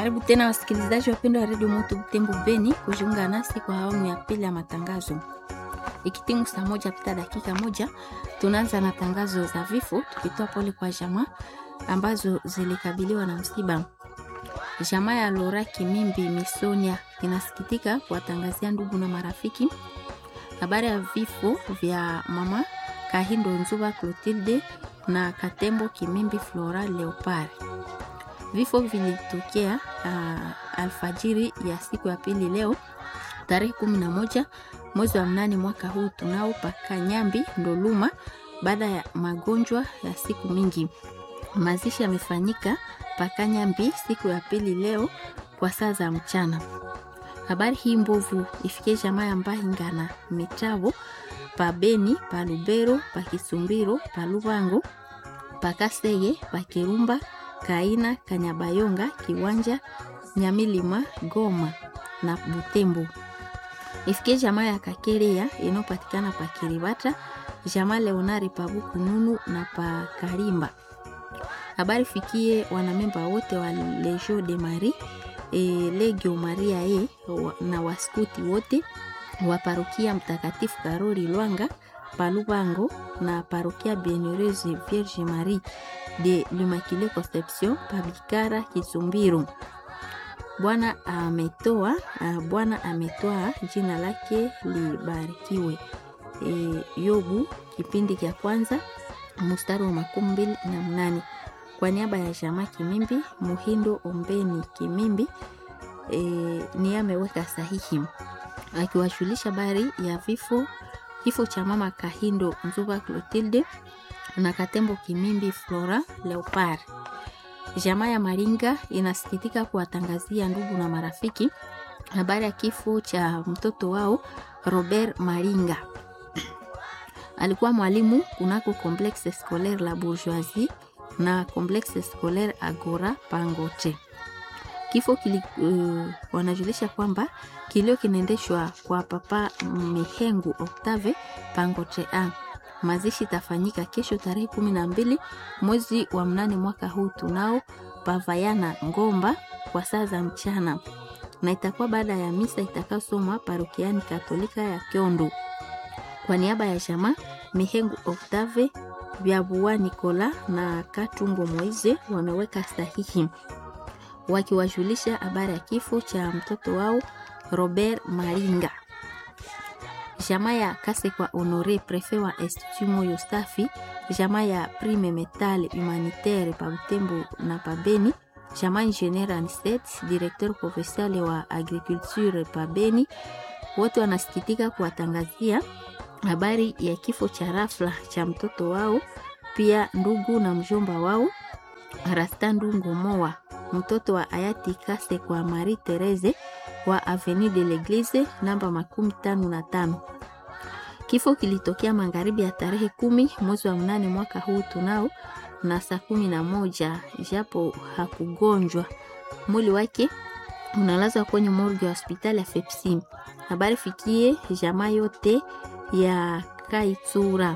Karibu tena wasikilizaji wapendwa wa redio Moto Butembo Beni kujiunga nasi kwa awamu ya pili ya matangazo. Ikitimu saa moja pita dakika moja, tunaanza na tangazo za vifo, tukitoa pole kwa jamaa ambazo zilikabiliwa na msiba. Jamaa ya Lora Kimimbi Misonia inasikitika kuwatangazia ndugu na marafiki habari ya vifo vya mama Kahindo Nzuba Clotilde na Katembo Kimimbi Flora Leopard. Vifo vilitokea uh, alfajiri ya siku ya pili leo tarehe kumi na moja mwezi wa mnane mwaka huu tunao paka Nyambi Ndoluma, baada ya magonjwa ya siku mingi. Mazishi yamefanyika paka Nyambi siku ya pili leo kwa saa za mchana. Habari hii mbovu ifikie jamaa ya Mbahingana Mitavo pa Beni pa Lubero pa Kisumbiro pa Lubango pa Kasege pa Kirumba Kaina Kanyabayonga Kiwanja Nyamilima Goma na Butembo. Ifikie jamaa ya Kakerea inayopatikana pa Kiribata, jamaa Leonari pa Bukununu na pa Karimba. Habari fikie wanamemba wote wa Legio de Marie e, Legio Maria e, na waskuti wote wa parokia Mtakatifu Karori Lwanga Palubango na parokia Bienheureuse Vierge Marie de l'Immaculée Conception Pabikara Kisumbiro. Bwana ametoa Bwana ametoa, jina lake libarikiwe. E, Yobu kipindi cha kwanza mstari wa makumi mbili na mnane kwa niaba ya jamaa Kimimbi Muhindo Ombeni Kimimbi e, ni ameweka sahihi akiwashulisha habari ya vifo kifo cha mama Kahindo Nzuba Clotilde na Katembo Kimimbi Flora Leopard. Jamaa ya Maringa inasikitika kuwatangazia ndugu na marafiki habari ya kifo cha mtoto wao Robert Maringa. Alikuwa mwalimu kunako Complexe Scolaire La Bourgeoisie na Complexe Scolaire Agora Pangote. Kifo kili, uh, wanajulisha kwamba kilio kinaendeshwa kwa papa Mihengu Octave Pangote a mazishi tafanyika kesho tarehe kumi na mbili mwezi wa mnane mwaka huu tunao pavayana Ngomba kwa saa za mchana, na itakuwa baada ya misa itakayosomwa parokiani Katolika ya Kiondo. Kwa niaba ya jamaa Mihengu Octave Vyabua Nikola na Katungo Moize wameweka sahihi wakiwajulisha habari ya kifo cha mtoto wao Robert Maringa. Jamaa ya Kasekwa Honore prefe wa Institut Moyo Safi, jamaa ya Prime Metal Humanitaire pa Butembo na pa Beni, jamaa Ingenieur Anset directeur provincial wa agriculture pa Beni, wote wanasikitika kuwatangazia habari ya kifo cha rafla cha mtoto wao, pia ndugu na mjomba wao Rasta Ndungo Moa, mtoto wa hayati Kasekwa Marie Therese wa Avenue de l'Eglise namba makumi tano na tano. Kifo kilitokea magharibi ya tarehe kumi mwezi wa mnane mwaka huu tunao na saa kumi na moja japo hakugonjwa. Mwili wake unalazwa kwenye morgue ya hospitali ya Fepsi. Habari fikie jamaa yote ya Kaitsura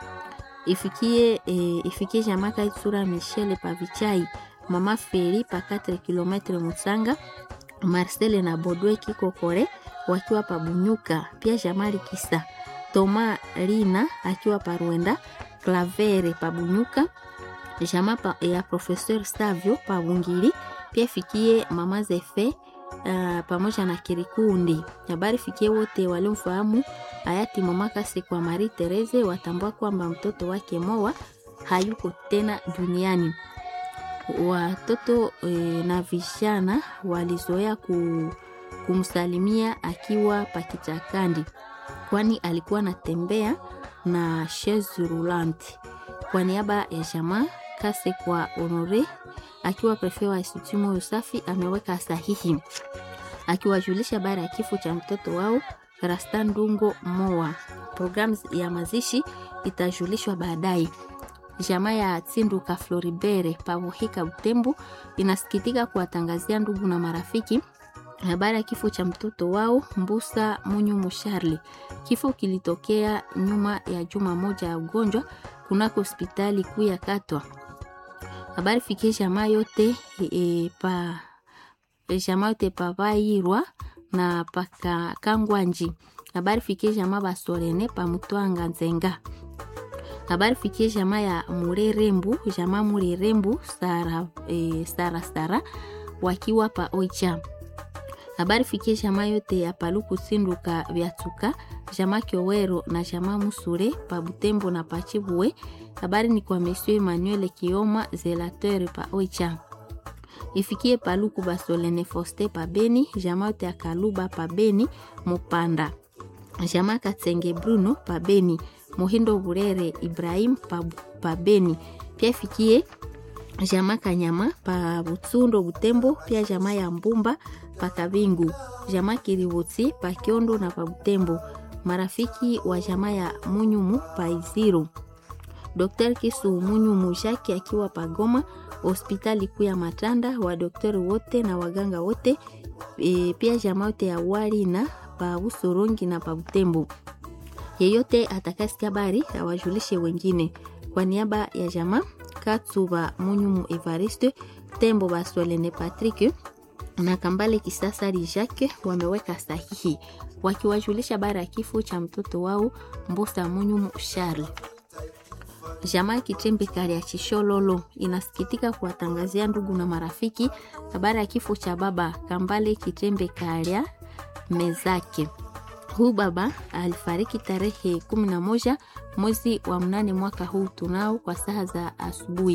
ifikie, e, ifikie jamaa Kaitsura Michele Pavichai mama Feri pa 4 km Mutsanga Marcel na Bodwe Kikokore wakiwa pabunyuka, pia Jamali Kisa Toma Lina akiwa paruenda Clavere pabunyuka jama pa, ya Professeur Savio pabungiri, pia fikie mama Zefe uh, pamoja na Kirikundi. Habari fikie wote waliomfahamu hayati mama Kasekwa Marie Therese watambua kwamba mtoto wake Moa hayuko tena duniani. Watoto e, na vijana walizoea ku, kumsalimia akiwa pakichakandi, kwani alikuwa anatembea na chaise roulante. Kwa niaba ya jamaa Kasekwa Honore akiwa prefe wa Institut Moyo Safi ameweka sahihi akiwajulisha habari ya kifo cha mtoto wao Rasta Ndungo Moa. Programu ya mazishi itajulishwa baadaye. Jamaa ya Tsinduka Floribere Pavuhika Butembo inasikitika kuwatangazia ndugu na marafiki habari ya kifo cha mtoto wao Mbusa Munyu Musharli. Kifo kilitokea nyuma ya juma moja ya ugonjwa kunako hospitali kuu ya Katwa. Habari fikie jamaa yote e, pa jamaa yote pavairwa na paka kangwanji habari fikie jamaa basolene pamutwanga nzenga habari fikie jamaa ya murerembu jamaa murerembu sara, e, sara sara wakiwa pa oicha habari fikie jamaa yote ya paluku sinduka vyatuka jamaa kiowero na jamaa musure pa butembo na pachibue habari ni kwa monsieur emmanuel kioma zelateur pa oicha ifikie paluku basolene foste pa beni jamaa yote ya kaluba pa beni mupanda jamaa katsenge bruno pa beni muhindo burere ibrahim pa, pa beni pia ifikie jamaa kanyama pa butsundo butembo pia jamaa ya mbumba pa kabingu jamaa kiributi pa kiondo na pa butembo marafiki wa jamaa ya munyumu pa iziru Dr. Kisu Munyumu Jaki akiwa pagoma hospitali kuu ya Matanda, wadokteri wote na waganga wote e, pia jamaa yote ya wali na pa Usorongi na pa Butembo. Yeyote atakasikia habari awajulishe wengine. Kwa niaba ya jamaa Katsuba Munyumu Evariste Tembo Baswelene Patrick na Kambale Kisasa Jacques wameweka sahihi wakiwajulisha habari ya kifo cha mtoto wao Mbusa Munyumu Charles. Jamaa ya Kitembe Kari ya Chishololo inasikitika kuwatangazia ndugu na marafiki habari ya kifo cha baba Kambale Kitembe Karia Mezake. Huu baba alifariki tarehe 11 mwezi wa mnane mwaka huu tunao kwa saa za asubuhi.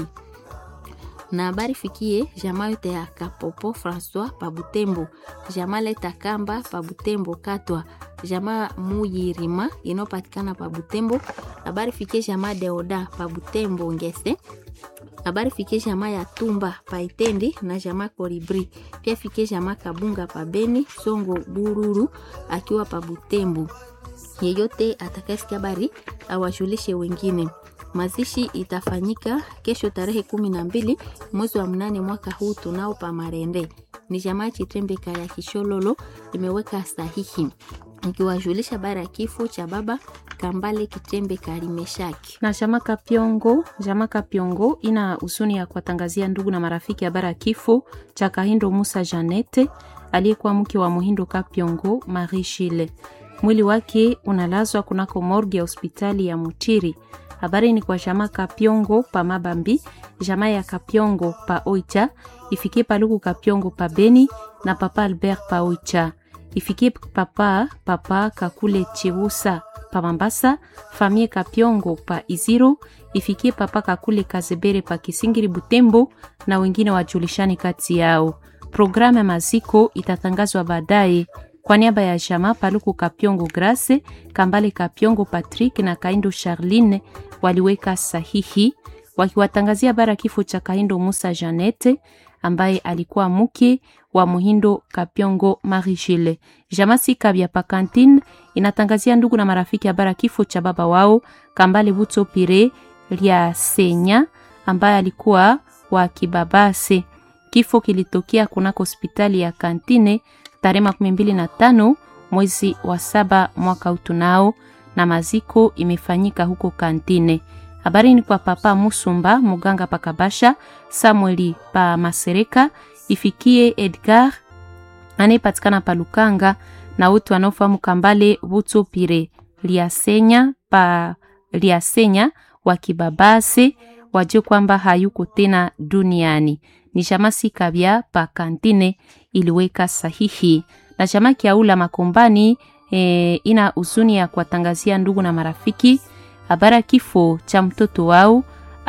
Na habari fikie jamaa yote ya Kapopo Francois Pabutembo, jamaa Leta Kamba Pabutembo Katwa, jamaa Muyirima inayopatikana Pabutembo. Habari fikie jamaa Deoda Pabutembo Ngese. Habari fikie jamaa ya Tumba Paitendi na jamaa Koribri. Pia fikie jamaa Kabunga Pabeni Songo Bururu akiwa Pabutembo. Yeyote atakayesikia habari awajulishe wengine. Mazishi itafanyika kesho tarehe kumi na mbili mwezi wa mnane mwaka huu tunao pa Marende. Ni jamaa Chitembeka ya Kishololo imeweka sahihi ikiwajulisha habari ya kifo cha baba Kambale Kitembe Karimeshaki. na Jama Kapyongo. Jama Kapyongo ina huzuni ya kuwatangazia ndugu na marafiki habari ya kifo cha Kahindo Musa Janete aliyekuwa mke wa Muhindo Kapyongo Marie Shile. Mwili wake unalazwa kunako morgue ya hospitali ya Mutiri. Habari ni kwa Jama Kapyongo pa Mabambi, Jama ya Kapyongo pa Oicha, ifikie Paluku Kapyongo pa Beni na Papa Albert pa Oicha, ifikie Papa Papa Kakule Cheusa pa Mambasa, famie Kapyongo pa Iziro, ifikie Papa Kakule Kazebere pa Kisingiri Butembo na wengine wajulishani kati yao. Programu ya maziko itatangazwa baadaye. Kwa niaba ya Jama Paluku Kapyongo Grace, Kambale Kapyongo Patrick na Kaindo Charline waliweka sahihi wakiwatangazia bara kifo cha Kaindo Musa Janete ambaye alikuwa mke wa Muhindo Kapyongo Marie-Gile. Jamasi Kabya Pakantine inatangazia ndugu na marafiki habara kifo cha baba wao Kambale Buto Pire Lya Senya ambaye alikuwa wa Kibabase. Kifo kilitokea kunako hospitali ya Kantine tarehe makumi mbili na tano mwezi wa saba mwaka utunao, na maziko imefanyika huko Kantine. Habari ni kwa Papa Musumba Muganga Pakabasha Samueli pa Masereka, ifikie Edgar anayepatikana pa Lukanga na wote wanaofahamu Kambale Buto Pire Liasenya pa Liasenya wa Kibabase wajue kwamba hayuko tena duniani. Ni shamasi kabya pa Kantine iliweka sahihi na chama kiaula Makombani e, ina huzuni ya kuwatangazia ndugu na marafiki habara kifo cha mtoto wao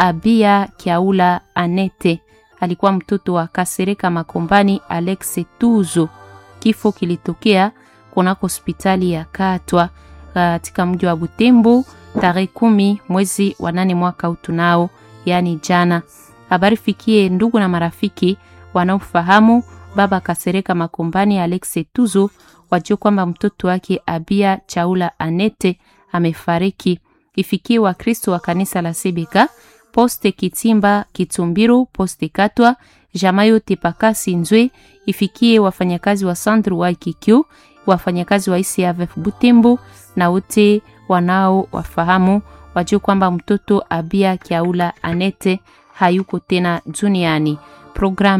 Abia Kiaula Anete, alikuwa mtoto wa Kasereka Makombani Alex Tuzo. Kifo kilitokea kunako hospitali ya Katwa katika mji wa Butembo tarehe kumi mwezi wa nane mwaka utunao, yaani jana. Habari fikie ndugu na marafiki wanaofahamu baba Kasereka Makombani Alex Tuzo, wajue kwamba mtoto wake Abia Chaula Anete amefariki. Ifikie Wakristo wa kanisa la Sebeka poste Kitimba Kitumbiru poste Katwa jama yote pakasi Nzwe. Ifikie wafanyakazi wa Centre wa IKQ, wafanyakazi wa ICAVF Butembo na wote wanao wafahamu wajue kwamba mtoto Abia Kiaula Anete hayuko tena duniani. Programe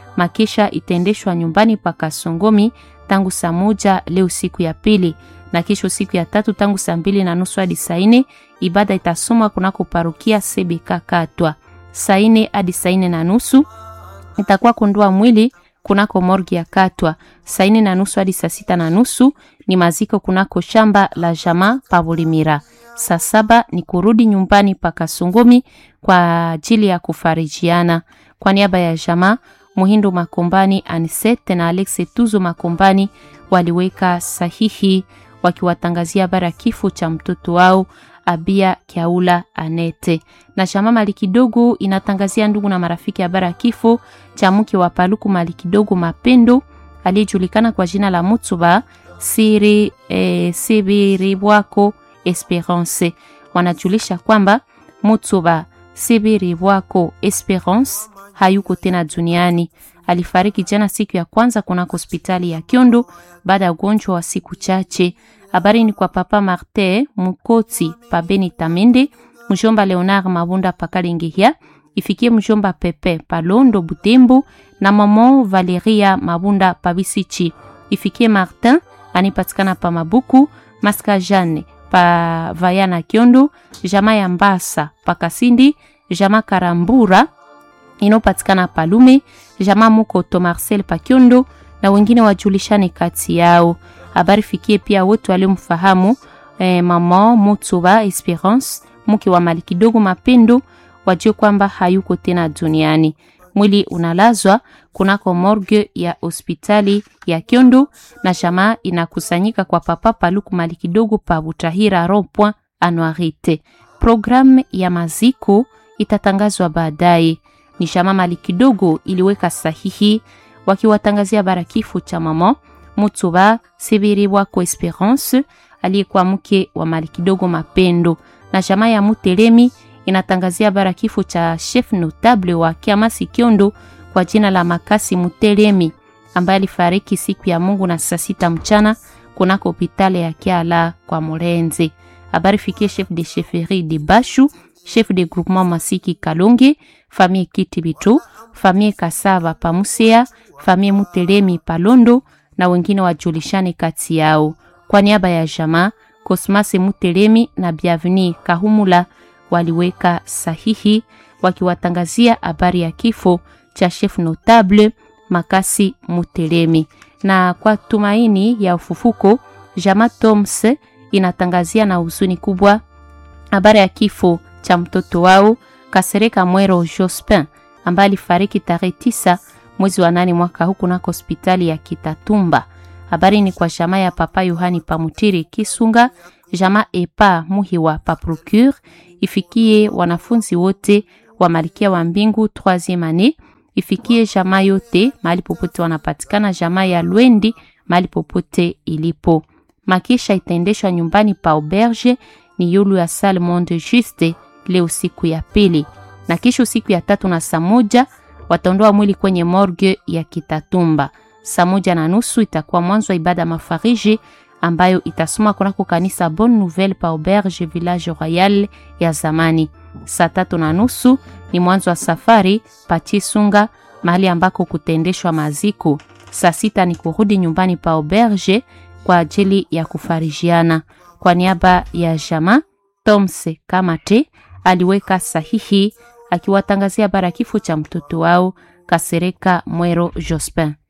Makesha itaendeshwa nyumbani pa Kasongomi tangu saa moja leo siku ya pili, na kesho siku ya tatu tangu saa mbili na nusu hadi saa nne ibada itasomwa kunako parokia Sebeka Katwa. Saa nne hadi saa nne na nusu itakuwa kundua mwili kunako morgi ya Katwa. Saa nne na nusu hadi saa sita na nusu ni maziko kunako shamba la jamaa Pavulimira. Saa saba ni kurudi nyumbani pa Kasongomi kwa ajili ya kufarijiana. Kwa niaba ya jamaa Muhindo Makombani Anisete na Alex Tuzo Makombani waliweka sahihi wakiwatangazia habari ya kifo cha mtoto wao Abia Kiaula Anete. Na chama mali kidogo inatangazia ndugu na marafiki habari ya kifo cha mke wa Paluku mali kidogo Mapendo aliyejulikana kwa jina la Mutsuba Siri eh, Sibiribwako Esperance. Wanajulisha kwamba Mutsuba Sibiribwako Esperance hayuko tena duniani. Alifariki jana siku ya kwanza kunako hospitali ya Kyondo baada ya ugonjwa wa siku chache. Habari ni kwa papa Martin Mukoti pa Beni Tamende, mjomba Leonard Mabunda pa Kalengehia, ifikie mjomba Pepe pa Londo Butembo na mama Valeria Mabunda pa Bisichi, ifikie Martin anipatikana pa Mabuku, Maska Jane pa Vayana Kyondo, jama ya Mbasa pa Kasindi, jama Karambura inopatikana Palume, jama Mukoto Marcel pa Kyondo na wengine wajulishane kati yao. Habari fikie pia wote waliomfahamu eh, mama Mutsuba Esperance mke wa mali kidogo Mapendo, wajue kwamba hayuko tena duniani. Mwili unalazwa kunako morgue ya hospitali ya Kyondo na jamaa inakusanyika kwa papa Paluku mali kidogo pa Butahira rond-point Anuarite. Programu ya maziko itatangazwa baadaye. Ni jamaa mali kidogo iliweka sahihi wakiwatangazia bara kifo cha mama Mutsuba Sibiri wako Esperance aliyekuwa mke wa mali kidogo Mapendo, na jamaa ya Mutelemi inatangazia bara kifo cha chef notable wa Kiamasi Kyondo kwa jina la Makasi Mutelemi ambaye alifariki siku ya Mungu na saa sita mchana kunako hopitali ya Kiala kwa Morenze. Habari fikie chef de chefferie de Bashu, chef de groupement Masiki Kalonge, famille Kitibitu, famille Kasava Pamusea, famille Mutelemi Palondo na wengine wajulishane kati yao. Kwa niaba ya jamaa Cosmas Mutelemi na Bienvenue Kahumula waliweka sahihi wakiwatangazia habari ya kifo cha chef notable Makasi Mutelemi. Na kwa tumaini ya ufufuko, jamaa Toms inatangazia na huzuni kubwa habari ya kifo cha mtoto wao Kasereka Mwero Jospin ambaye alifariki tarehe tisa mwezi wa nane mwaka huu kunako hospitali ya Kitatumba. Habari ni kwa jamaa ya papa Yohani Pamutiri Kisunga, jamaa Epa Muhiwa pa Procure, ifikie wanafunzi wote wa Malkia wa Mbingu 3e annee, ifikie jamaa yote mahali popote wanapatikana, jamaa ya Lwendi mahali popote ilipo. Makisha itaendeshwa nyumbani pa auberge ni yulu ya Salle Monde Juste leo siku ya pili, na kesho siku ya tatu na saa moja wataondoa mwili kwenye morgue ya Kitatumba. Saa moja na nusu itakuwa mwanzo wa ibada mafariji ambayo itasoma kunako kanisa Bonne Nouvelle pa auberge village royal ya zamani. Saa tatu na nusu ni mwanzo wa safari pa Chisunga mahali ambako kutendeshwa maziko. Saa sita ni kurudi nyumbani pa auberge kwa ajili ya kufarijiana. Kwa niaba ya jama Tomse Kamate aliweka sahihi akiwatangazia bara kifo cha mtoto wao Kasereka Mwero Jospin.